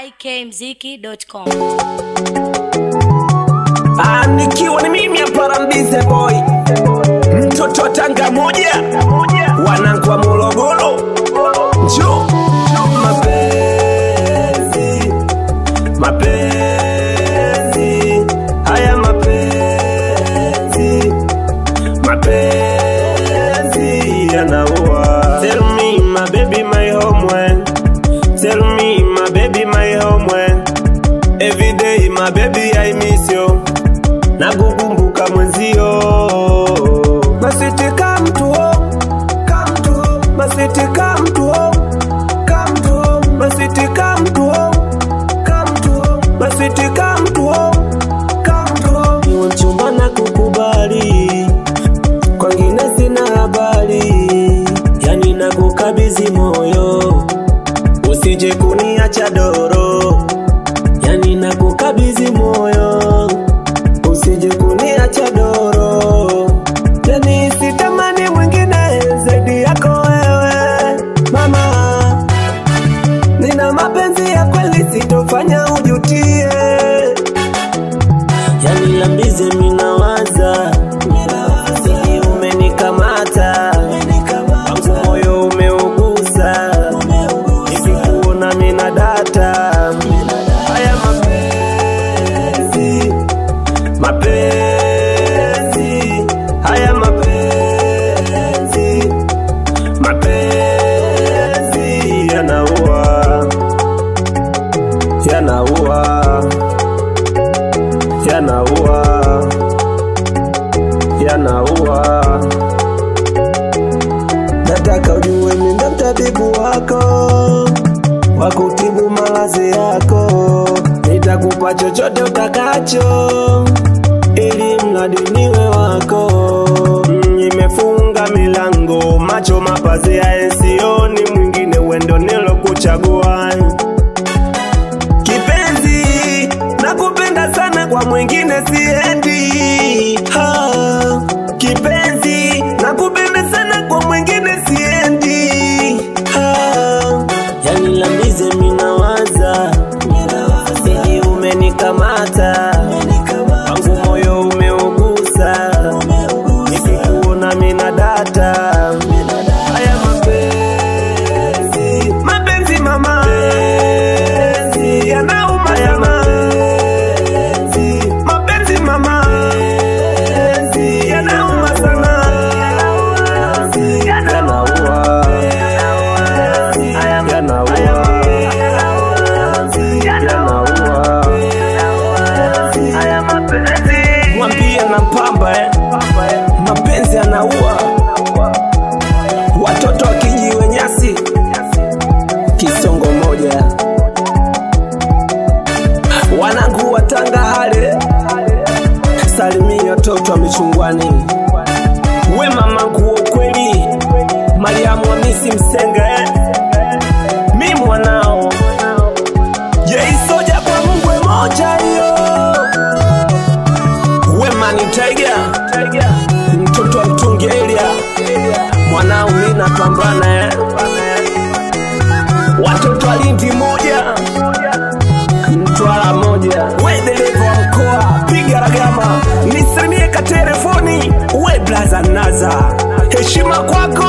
ikmziki.com. Ah, nikiwa ni mimi hapa Rambize boy, mtoto wa Tanga moja, wanangu wa Morogoro, njo mapenzi, mapenzi, haya mapenzi, mapenzi yanaua. Tell me my baby my homeland, tell me my baby my homeland, every day my baby I miss you na kukumbuka mwenzio masitika mtuo kamtuo masitika mtuo kamtuo masitika mtuo kamtuo masitika mtuo kamtuo niwe mchumba na kukubali kwangine sina habari yani na kukabidhi moyo usije kuniacha doro yani na kukabidhi moyo usije kuniacha doro yani sitamani mwingine zaidi yako wewe mama nina mapenzi ya kweli sitofanya ujutie yani lambize minawaza Sini umenikamata wangu moyo umeugusa nikikuona mina data haya mapenzi mapenzi haya mapenzi mapenzi yanaua yanaua yanaua yanaua nataka ujue mimi ndo mtabibu wako wa kutibu maradhi yako nitakupa chochote utakacho ili mradi niwe wako Mm, nimefunga milango macho mapazia ensioni mwingine wendo nilokuchagua kipenzi nakupenda sana kwa mwingine siendi ha, kipenzi nakupenda sana kwa mwingine siendi ha, yani lambize minawaza siji umenikamata wangu moyo umeugusa nikikuona mina data haya mapenzi mapenzi mama mapenzi yanauma sana mapenzi mama mapenzi yanauma sana yanaua yanaua yanaua mwambie na mpamba eh. mapenzi yanaua watoto wakijiwe nyasi kisongo moja wanangu watanga hale salimia watoto wa michungwani we mamangu wa ukweli mariamu hamisi msenga eh. mi mwanao jeisoja kwa mungwe moja hiyo we mani taiga mtoto wa mtungi elia mwanao lina pambana eh. watoto wa lindi moja mtwara moja we dereva wa mkoa piga ragama nisalimie ka telefoni we blaza naza heshima kwako